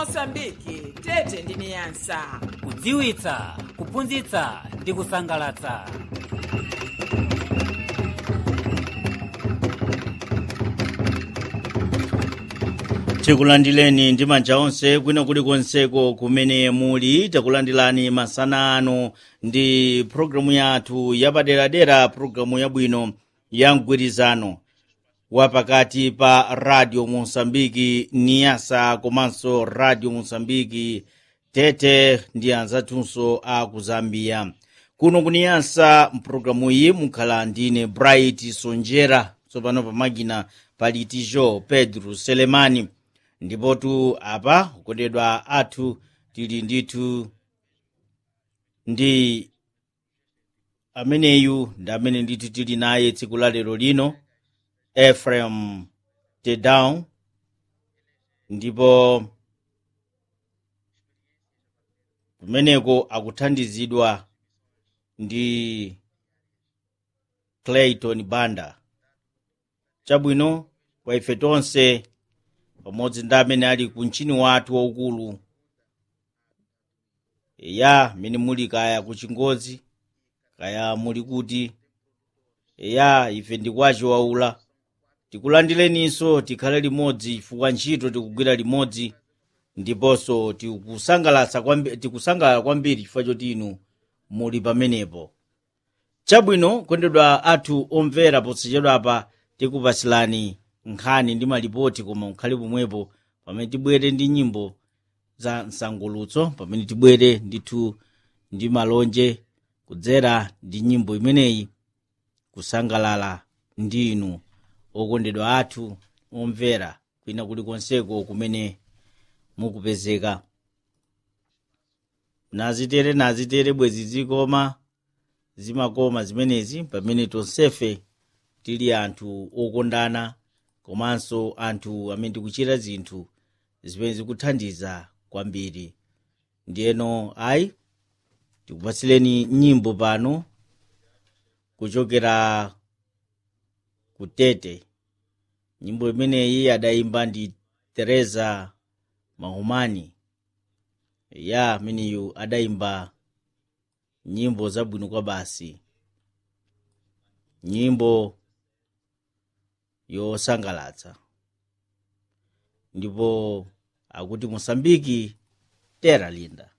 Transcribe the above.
mosambiki tete ndi niyasa kudziwitsa kuphunzitsa ndi kusangalatsa tikulandileni ndi manja onse kwina kulikonseko kumene muli takulandilani masana ano ndi programu yathu yapaderadera programu yabwino ya mgwirizano wapakati pa radio mosambiki niyasa komanso radio mosambiki tete ndi anzathunso a ku zambia kuno kuniyasa mpulogalamu iyi mukhala ndine bright sonjera tsopano pamakina pali tijo pedro selemani ndipotu apa kukondedwa athu tili ndithu ndi ameneyu ndi amene ndithu tili naye tsiku la lero lino ephraim tedown ndipo kumeneko akuthandizidwa ndi clayton banda chabwino kwa ife tonse pamodzi ndi amene ali ku mchini wathu waukulu eya mene muli kaya ku chingodzi kaya muli kuti eya ife ndikwacho waula tikulandileninso tikhale limodzi chifukwa ntchito tikugwira limodzi ndiponso tikusangalatsa kwambi- tikusangalala kwambiri chifukwa choti inu muli pamenepo chabwino kondedwa athu omvera posachedwapa tikupasilani nkhani ndi malipoti koma mukhale pomwepo pamene tibwere ndi nyimbo za msangulutso pamene tibwere ndithu ndi malonje kudzera ndi nyimbo imeneyi kusangalala ndi inu okondedwa athu omvera kwina kulikonseko kumene mukupezeka nazitere nazitere bwezi zikoma zimakoma zimenezi pamene tonsefe tili anthu okondana komanso anthu amene tikuchita zinthu zimene zikuthandiza kwambiri ndiyeno ayi tikupatsileni nyimbo pano kuchokera ku tete nyimbo imeneyi adayimba ndi teresa mahumani ya ameneyu adayimba nyimbo zabwino kwa basi nyimbo yosangalatsa ndipo akuti mosambiki tera linda